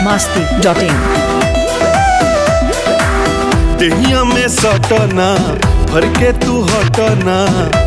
masti.in देहिया में सटना भर के तू हटना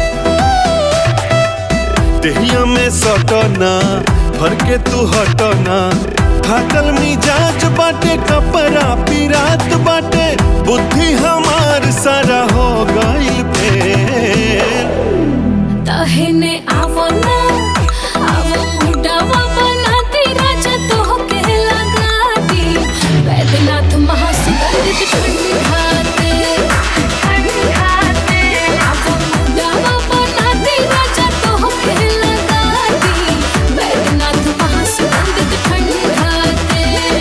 देहिया में सटना भर के तू हटना थाकल मिजाज बाटे कपड़ा पिरात बाटे बुद्धि हमार सारा हो गइल फेल तहने आवो ना आवो मुडवा बनाती राजा तो के लगा दी वैद्यनाथ महासुगंधित ठंडी हाथे ठंडी हाथे आवो मुडवा बनाती राजा तो के लगा दी वैद्यनाथ महासुगंधित ठंडी हाथे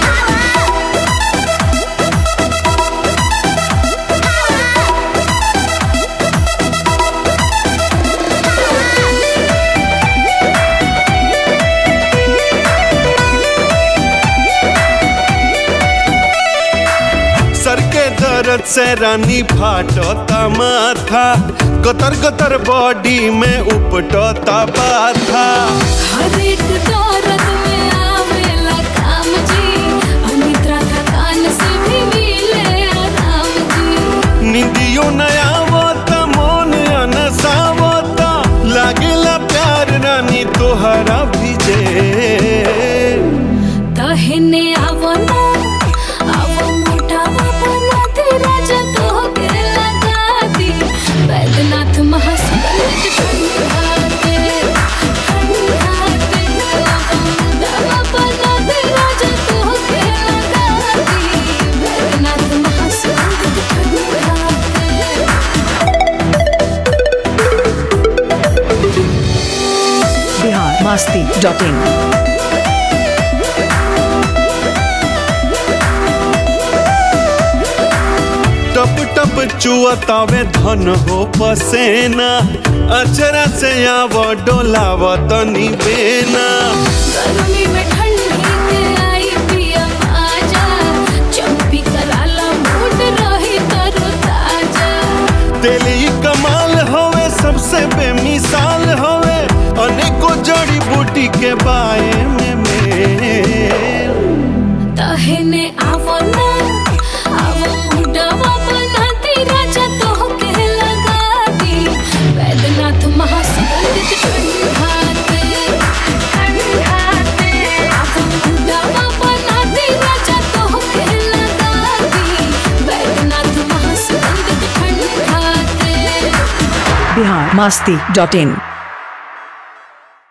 सर के दर्द से रानी फाटता माथा गतर गतर बॉडी में उपटता बाथा हर एक दौरत में आवेला काम जी अनिद्रा थकान से भी मिले आराम जी निंदियो नया आवता मन अनसावता लागेला प्यार रानी तोहरा भिजे तहने आवो ना आवो मोटावा बनाते राजा तो के लगा दी वैद्यनाथ महासुगंधित ठंडी हाथे ठंडी हाथे आवो मोटावा बनाते राजा तो के लगा दी वैद्यनाथ महासुगंधित ठंडी हाथे Bihar masti.in टप टप चुअतावे धन हो पसेना अचरा से आव डोलाव तनी बेना गर्मी में ठंडी के आई पिया आजा चंपी कराला मूड रही तरो ताजा तेली कमाल होवे सबसे बेमिसाल होवे अनेको जड़ी बूटी के बाए में मेल तहने आवो ना आवो मुडवा बनाती राजा तो के लगा दी वैद्यनाथ महासुगंधित ठंडी हाथे ठंडी हाथे आवो मुडवा बनाती राजा तो के लगा दी वैद्यनाथ महासुगंधित ठंडी हाथे Bihar masti.in